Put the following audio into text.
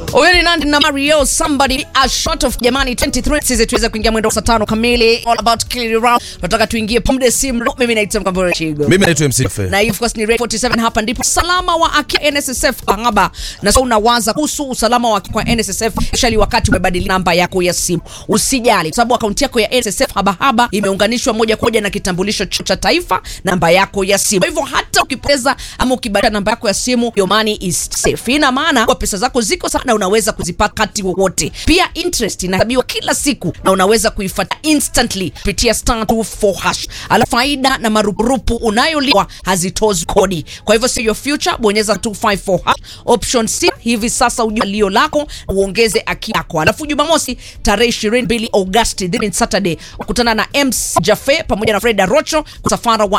Huyu ni Nandi na Mario somebody a short of jamani 23 sisi tuweze kuingia mwendo saa tano kamili all about clear round. Nataka tuingie pombe simu. Mimi naitwa Mkambore Chigo. Mimi naitwa MC Fe. Na hii of course ni Radio 47 hapa ndipo salama wa aki NSSF Angaba. Na sasa unawaza kuhusu usalama wa kwa NSSF shali wakati umebadilisha namba yako ya simu. Usijali sababu akaunti yako ya NSSF haba haba imeunganishwa moja kwa moja na kitambulisho cha taifa namba yako ya simu. Kwa hivyo hata ukipoteza ama ukibadilisha namba yako ya simu your money is safe. Ina maana kwa pesa zako ziko sana unaweza kuzipata wakati wowote. Pia interest inahesabiwa kila siku na unaweza kuifuata instantly kupitia star 24 hash. Alafu faida na marupurupu unayolipwa hazitozwi kodi. Kwa hivyo see your future, bonyeza 254 hash option C hivi sasa ujue lio lako uongeze aki yako. Alafu Jumamosi tarehe 22 Agosti, this is Saturday, kukutana na MC Jafe pamoja na Freda Rocho kusafara wa